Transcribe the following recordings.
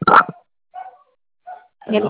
ሄሎ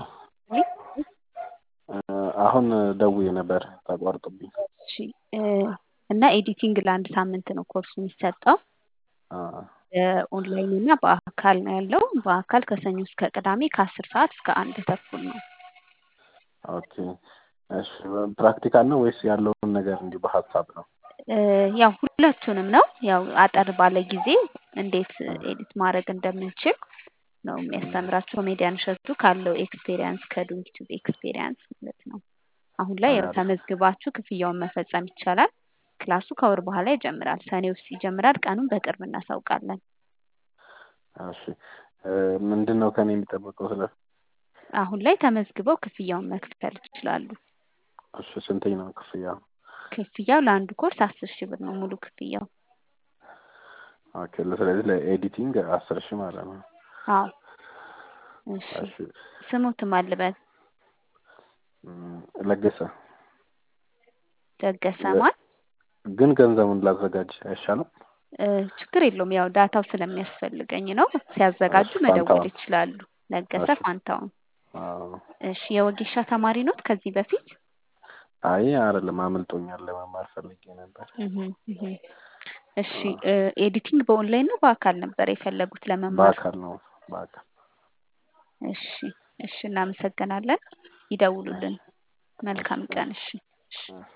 አሁን ደውዬ ነበር ተቋርጦብኝ። እሺ እና ኤዲቲንግ ለአንድ ሳምንት ነው ኮርሱ የሚሰጠው። ኦንላይን እና በአካል ነው ያለው። በአካል ከሰኞ እስከ ቅዳሜ ከአስር ሰዓት እስከ አንድ ተኩል ነው። ኦኬ እሺ ፕራክቲካል ነው ወይስ ያለውን ነገር እንዲሁ በሀሳብ ነው? ያው ሁለቱንም ነው። ያው አጠር ባለ ጊዜ እንዴት ኤዲት ማድረግ እንደምንችል ነው የሚያስተምራቸው ኮሜዲያን እሸቱ ካለው ኤክስፔሪያንስ ከዶንኪቱብ ኤክስፔሪያንስ ማለት ነው። አሁን ላይ ያው ተመዝግባችሁ ክፍያውን መፈጸም ይቻላል። ክላሱ ከወር በኋላ ይጀምራል። ሰኔ ውስጥ ይጀምራል። ቀኑን በቅርብ እናሳውቃለን። እሺ ምንድን ነው ከኔ የሚጠበቀው ስለ አሁን ላይ ተመዝግበው ክፍያውን መክፈል ይችላሉ። እሺ ስንተኝ ነው ክፍያው? ክፍያው ለአንዱ ኮርስ አስር ሺህ ብር ነው ሙሉ ክፍያው። ኦኬ ስለዚህ ለኤዲቲንግ አስር ሺህ ማለት ነው። አዎ እሺ ስሙትም አልበል ለገሰ ደገሰ ማን ግን ገንዘቡን ላዘጋጅ አይሻልም? ችግር የለውም። ያው ዳታው ስለሚያስፈልገኝ ነው። ሲያዘጋጁ መደወል ይችላሉ። ለገሰ ፋንታውን። እሺ የወጌሻ ተማሪ ኖት ከዚህ በፊት? አይ አይደለም፣ አምልጦኛል። ለመማር ፈልጌ ነበር። እሺ ኤዲቲንግ በኦንላይን ነው በአካል ነበር የፈለጉት ለመማር? በአካል ነው በአካል። እሺ እሺ፣ እናመሰግናለን። ይደውሉልን። መልካም ቀን። እሺ እሺ።